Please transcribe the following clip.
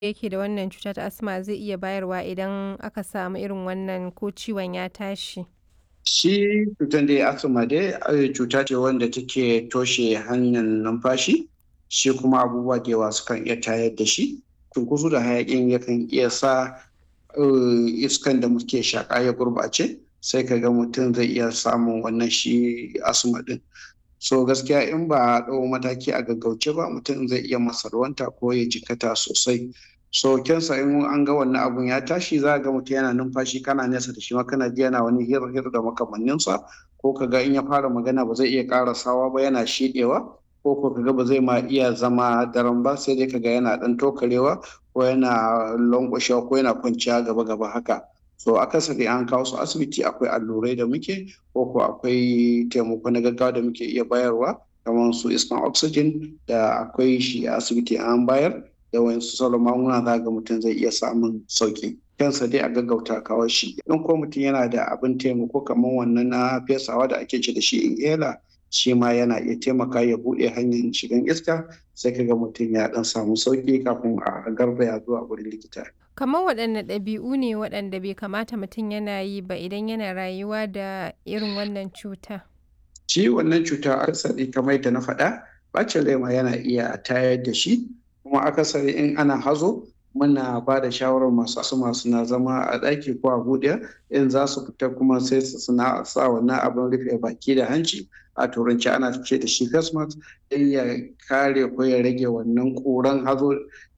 yake da wannan cuta ta asma zai iya bayarwa idan aka samu irin wannan ko ciwon ya tashi? Shi cutar dai asma dai cuta ce wanda take toshe hanyar numfashi, shi kuma abubuwa da yawa sukan iya tayar da shi. Cunkoso da hayaƙin yakan iya sa iskan da muke shaƙa ya gurɓace, sai ka ga mutum zai iya samun wannan shi asma ɗin. So gaskiya in ba a ɗau mataki a gaggauce ba mutum zai iya masarwanta ko ya jikkata sosai. So kyansa in an ga wannan abun ya tashi za ga mutum yana numfashi kana nesa da shi ma kana ji yana wani hir hir da makamanninsa ko ka ga in ya fara magana ba zai iya ƙarasawa ba yana shiɗewa ko ko ka ga ba zai ma iya zama daram ba sai dai ka ga yana ɗan tokarewa ko yana lanƙwashewa ko yana kwanciya gaba gaba haka. So akasari an kawo su asibiti akwai allurai da muke ko ko akwai taimako na gaggawa da muke iya bayarwa kamar su iskan oxygen da akwai shi a asibiti an bayar da wayansu sauran magunguna za ga mutum zai iya samun sauki. Kyansa dai a gaggauta kawo shi. In ko mutum yana da abin taimako kamar wannan na fesawa da ake ce da shi inhaler shi ma yana iya taimaka ya buɗe hanyar shigan iska sai ka ga mutum ya ɗan samu sauki kafin a garzaya zuwa wurin likita. Kamar waɗanne ɗabi'u ne waɗanda bai kamata mutum yana yi ba idan yana rayuwa da irin wannan cuta? Shi wannan cuta akasari kamar yadda na faɗa ɓacin rai ma yana iya tayar da shi kuma akasari in ana hazo muna ba da shawarar masu asma suna zama a ɗaki ko a buɗe in za su fita kuma sai su suna sa wannan abin rufe baki da hanci a turanci ana ce da shi face mask don ya kare ko ya rage wannan ƙuran hazo